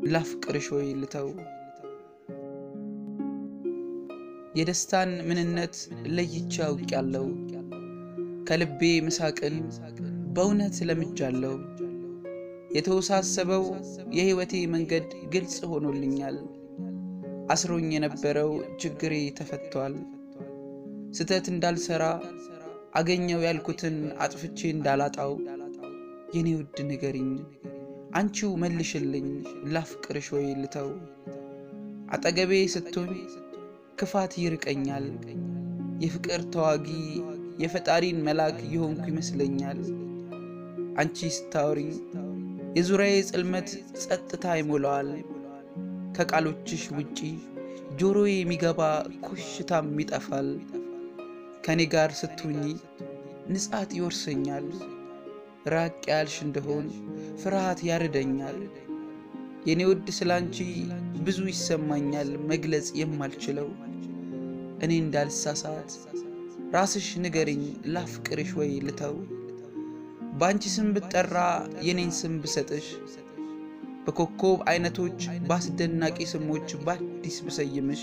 ላፍቅርሽ ወይ ልተው የደስታን ምንነት ለይቼ አውቄያለሁ። ከልቤ ምሳቅን በእውነት ለምጃለሁ። የተወሳሰበው የሕይወቴ መንገድ ግልጽ ሆኖልኛል። አስሮኝ የነበረው ችግሬ ተፈቷል። ስተት እንዳልሰራ አገኘው ያልኩትን አጥፍቼ እንዳላጣው የኔ ውድ ንገሪኝ፣ አንቺው መልሽልኝ ላፍቅርሽ ወይ ልተው። አጠገቤ ስትሆኝ ክፋት ይርቀኛል። የፍቅር ተዋጊ የፈጣሪን መልአክ የሆንኩ ይመስለኛል። አንቺ ስታወሪኝ የዙሪያዬ ጽልመት ጸጥታ ይሞላዋል። ከቃሎችሽ ውጪ ጆሮዬ የሚገባ ኮሽታም ይጠፋል። ከእኔ ጋር ስትሆኚ ንጻት ይወርሰኛል። ራቅ ያልሽ እንደሆን ፍርሃት ያርደኛል። የኔ ውድ ስላንቺ ብዙ ይሰማኛል መግለጽ የማልችለው። እኔ እንዳልሳሳት ራስሽ ንገሪኝ ላፍቅርሽ ወይ ልተው። በአንቺ ስም ብጠራ የኔን ስም ብሰጥሽ፣ በኮከብ አይነቶች በአስደናቂ ስሞች በአዲስ ብሰይምሽ፣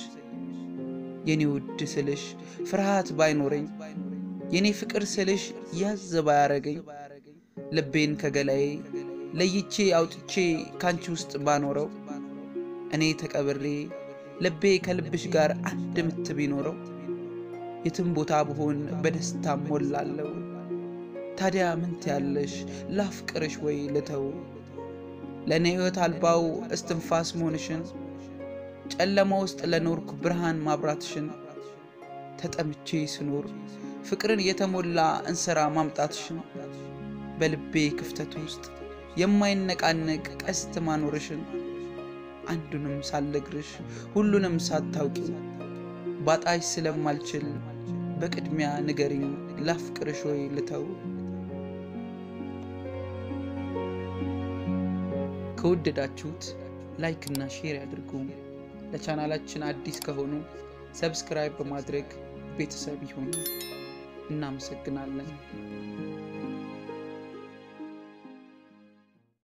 የኔ ውድ ስልሽ ፍርሃት ባይኖረኝ፣ የኔ ፍቅር ስልሽ ያዝ ባያረገኝ፣ ልቤን ከገላዬ ለይቼ አውጥቼ ካንቺ ውስጥ ባኖረው፣ እኔ ተቀብሬ ልቤ ከልብሽ ጋር አንድ ምት ቢኖረው፣ የትም ቦታ ብሆን በደስታ ሞላለሁ። ታዲያ ምን ትያለሽ ላፍቅርሽ ወይ ልተው? ለእኔ ሕይወት አልባው እስትንፋስ መሆንሽን፣ ጨለማ ውስጥ ለኖርኩ ብርሃን ማብራትሽን፣ ተጠምቼ ስኖር ፍቅርን የተሞላ እንስራ ማምጣትሽን፣ በልቤ ክፍተት ውስጥ የማይነቃነቅ ቀስት ማኖርሽን፣ አንዱንም ሳልነግርሽ ሁሉንም ሳታውቂው ባጣሽ ስለማልችል በቅድሚያ ንገሪኝ ላፍቅርሽ ወይ ልተው? ከወደዳችሁት ላይክ እና ሼር ያድርጉ። ለቻናላችን አዲስ ከሆኑ ሰብስክራይብ በማድረግ ቤተሰብ ይሁኑ። እናመሰግናለን።